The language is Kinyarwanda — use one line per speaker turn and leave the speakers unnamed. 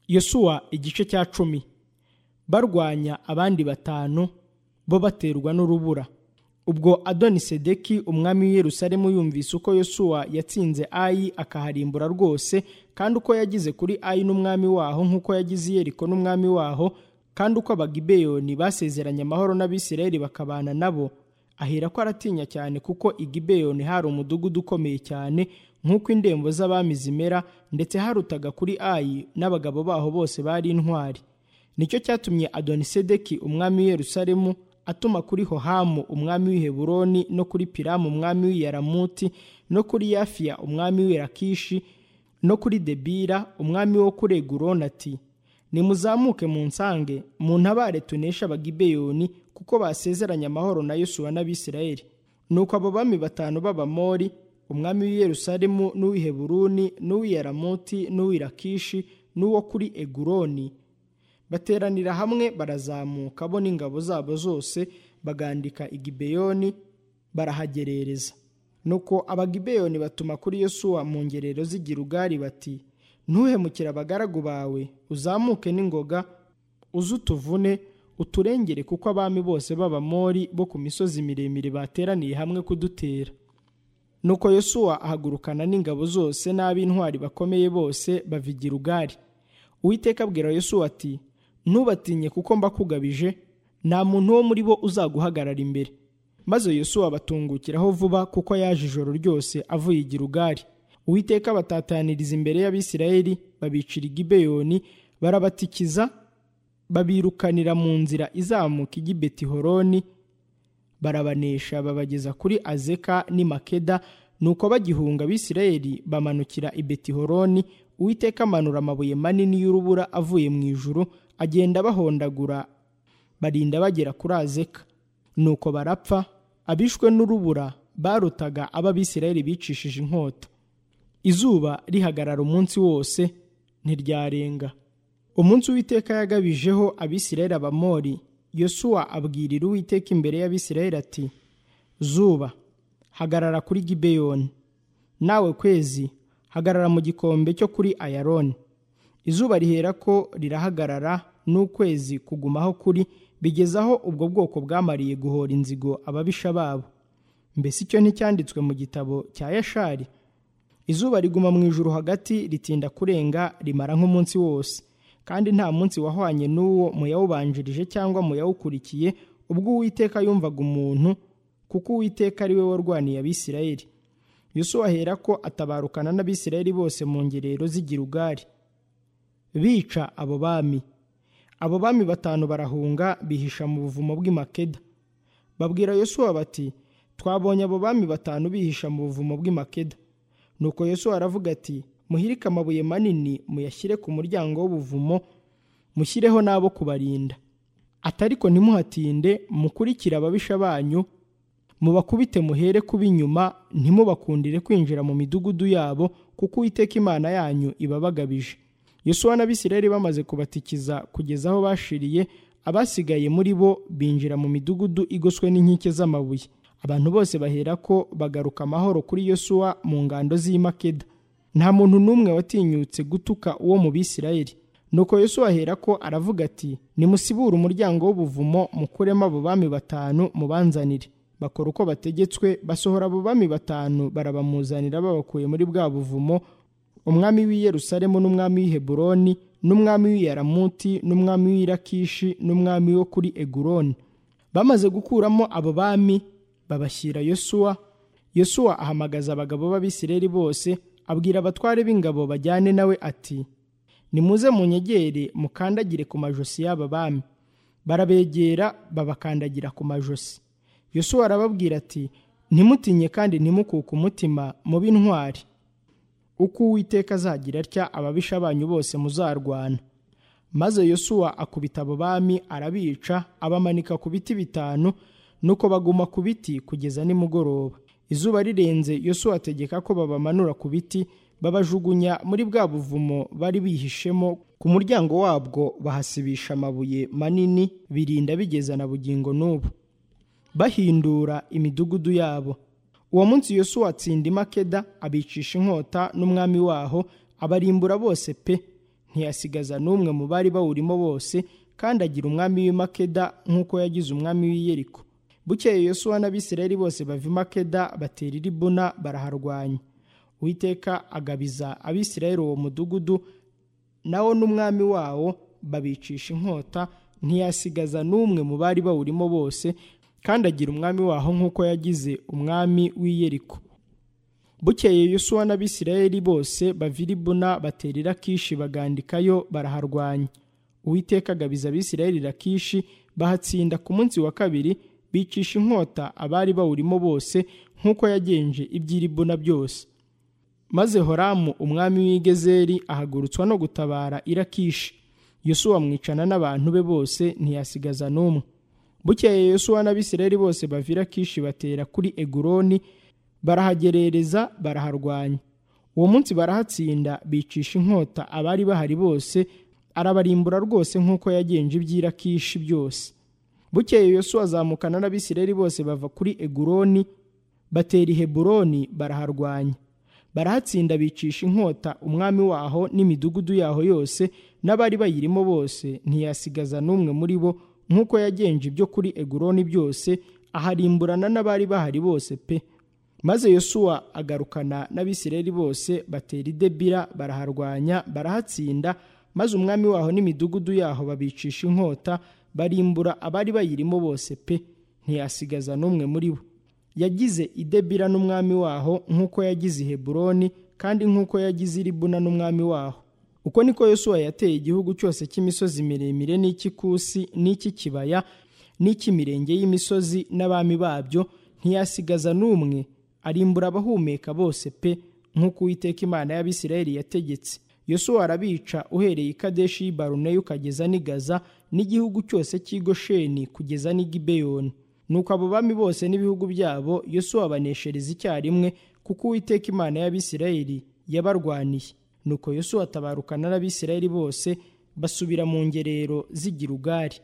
yesuwa igice cya cumi barwanya abandi batanu bo baterwa n'urubura ubwo adonisedeki umwami w'iyerusalemu yumvise uko yosuwa yatsinze ayi akaharimbura rwose kandi uko yagize kuri ayi n'umwami waho nk'uko yagize iyeriko n'umwami waho kandi uko abagibeyoni basezeranye amahoro n'abisirayeli bakabana nabo ahera ko aratinya cyane kuko igibeyoni hari umudugudu ukomeye cyane nk'uko indembo z'abami zimera ndetse harutaga kuri ayi n'abagabo baho bose bari intwari nicyo cyatumye adonisedeki umwami w'iyerusalemu atuma kuri hohamu umwami w'Iheburoni no kuri piramu umwami w'iyaramuti no kuri yafiya umwami w'irakishi no kuri debira umwami wo kuri eguroni ati nimuzamuke mu nsange mu ntabare tunesha abagibeyoni kuko basezeranye amahoro na yosuwa n'abisirayeli nuko abo bami batanu b'abamori umwami w'iyerusalemu n'uw'Iheburoni n'uw'iyaramuti n'uw'irakishi n'uwo kuri eguroni bateranira hamwe barazamuka bo n'ingabo zabo zose bagandika igibeyoni barahagerereza nuko abagibeyoni batuma kuri yosuwa mu ngerero z'i Gilugari bati ntuhemukire abagaragu bawe uzamuke n'ingoga uze utuvune uturengere kuko abami bose b'abamori bo ku misozi miremire bateraniye hamwe kudutera nuko yosuwa ahagurukana n'ingabo zose n'ab'intwari bakomeye bose bava i Gilugari uwiteka abwira yosuwa ati ntubatinye kuko mbakugabije nta muntu wo muri bo uzaguhagarara imbere maze yosuwa abatungukiraho vuba kuko yaje ijoro ryose avuye i Gilugari uwiteka batataniriza imbere y'abisirayeli babicira i Gibeyoni barabatikiza babirukanira mu nzira izamuka ijya i betihoroni barabanesha babageza kuri azeka n'i makeda nuko bagihunga abisirayeli bamanukira i betihoroni uwiteka amanura amabuye manini y'urubura avuye mu ijuru agenda bahondagura barinda bagera kuri azeka nuko barapfa abishwe n'urubura barutaga ab'abisirayeli bicishije inkota izuba rihagarara umunsi wose ntiryarenga umunsi uwiteka yagabijeho abisirayeli abamori yosuwa abwirira uwiteka imbere y'abisirayeli ati zuba hagarara kuri gibeyoni nawe kwezi hagarara mu gikombe cyo kuri ayaroni izuba rihera ko rirahagarara n'ukwezi kugumaho kuri bigeze aho ubwo bwoko bwamariye guhora inzigo ababisha babo mbese icyo nticyanditswe mu gitabo cya yashari izuba riguma mu ijuru hagati ritinda kurenga rimara nk'umunsi wose kandi nta munsi wahwanye n'uwo mu yawubanjirije cyangwa mu yawukurikiye ubwo uwiteka yumvaga umuntu kuko uwiteka ari we warwaniye abisirayeli yosuwa ahera ko atabarukana n'abisirayeli bose mu ngerero z'i Gilugari bica abo bami abo bami batanu barahunga bihisha mu buvumo bw'i Makeda babwira yosuwa bati twabonye abo bami batanu bihisha mu buvumo bw'i Makeda nuko yosuwa aravuga ati muhirike amabuye manini muyashyire ku muryango w'ubuvumo mushyireho n'abo kubarinda atariko ntimuhatinde mukurikire ababisha banyu mubakubite muhere kuba inyuma ntimubakundire kwinjira mu midugudu yabo kuko uwiteka imana yanyu ibabagabije yosuwa n'abisirayeli bamaze kubatikiza kugeza aho bashiriye abasigaye muri bo binjira mu midugudu igoswe n'inkike z'amabuye abantu bose bahera ko bagaruka amahoro kuri yosuwa mu ngando z'i Makeda nta muntu n'umwe watinyutse gutuka uwo mu bisirayeli nuko yosuwa ahera ko aravuga ati nimusibure umuryango w'ubuvumo mukuremo abo bami batanu mubanzanire bakora uko bategetswe basohora abo bami batanu barabamuzanira babakuye muri bwa buvumo umwami w'i Yerusalemu n'umwami w'i Heburoni n'umwami w'i Yaramuti n'umwami w'i Rakishi n'umwami wo kuri Eguroni bamaze gukuramo abo bami babashyira Yosuwa Yosuwa ahamagaza abagabo b'Abisirayeli bose abwira abatware b'ingabo bajyane nawe ati nimuze munyegere mukandagire ku majosi y'aba bami barabegera babakandagira ku majosi Yosuwa arababwira ati ntimutinye kandi ntimukuke umutima mube intwari uko uwiteka azagira atya ababisha banyu bose muzarwana maze yosuwa akubita abo bami arabica abamanika ku biti bitanu nuko baguma ku biti kugeza nimugoroba izuba rirenze yosuwa ategeka ko babamanura ku biti babajugunya muri bwa buvumo bari bihishemo ku muryango wabwo bahasibisha amabuye manini birinda bigeza na bugingo n'ubu bahindura imidugudu yabo uwo munsi yosuwa atsinda i makeda abicisha inkota n'umwami waho abarimbura bose pe ntiyasigaza n'umwe mu bari bawurimo bose kandi agira umwami w'i makeda nk'uko yagize umwami w'i yeriko bukeye yosuwa n'abisirayeli bose bava i makeda batera i libuna baraharwanya uwiteka agabiza abisirayeli uwo mudugudu nawo n'umwami wawo babicisha inkota ntiyasigaza n'umwe mu bari bawurimo bose kandi agira umwami waho nk'uko yagize umwami w'i yeriko bukeye yosuwa n'abisirayeli bose bava i libuna batera i rakishi bagandikayo baraharwanya uwiteka agabiza abisirayeli rakishi bahatsinda ku munsi wa kabiri bicisha inkota abari bawurimo bose nk'uko yagenje iby'i libuna byose maze horamu umwami w'igezeri ahagurutswa no gutabara i rakishi yosuwa amwicana n'abantu be bose ntiyasigaza n'umwe bukeye yosuwa n'abisirayeli bose bava i rakishi batera kuri eguroni barahagerereza baraharwanya uwo munsi barahatsinda bicisha inkota abari bahari bose arabarimbura rwose nk'uko yagenje iby'irakishi byose bukeye yosuwa azamukana n'abisirayeli bose bava kuri eguroni batera i heburoni baraharwanya barahatsinda bicisha inkota umwami waho n'imidugudu yaho yose n'abari bayirimo bose ntiyasigaza n'umwe muri bo nk'uko yagenje ibyo kuri eguroni byose aharimburana n'abari bahari bose pe maze yosuwa agarukana n'abisirayeli bose batera i debira baraharwanya barahatsinda maze umwami waho n'imidugudu yaho babicisha inkota barimbura abari bayirimo bose pe ntiyasigaza n'umwe muri bo yagize i debira n'umwami waho nk'uko yagize i heburoni kandi nk'uko yagize i libuna n'umwami waho uko niko yosuwa yateye igihugu cyose cy'imisozi miremire n'icy'ikusi n'icy'ikibaya n'icy'imirenge y'imisozi n'abami babyo ntiyasigaza n'umwe arimbura abahumeka bose pe nk'uko uwiteka imana y'abisirayeli yategetse yosuwa arabica uhereye i kadeshi y'i ukageza n'i gaza n'igihugu cyose cy'i gosheni kugeza n'i gibeyoni nuko abo bami bose n'ibihugu byabo yosuwa abaneshereza icyarimwe kuko uwiteka imana y'abisirayeli yabarwaniye nuko yosuwa atabarukana n'abisirayeli bose basubira mu ngerero z'igirugari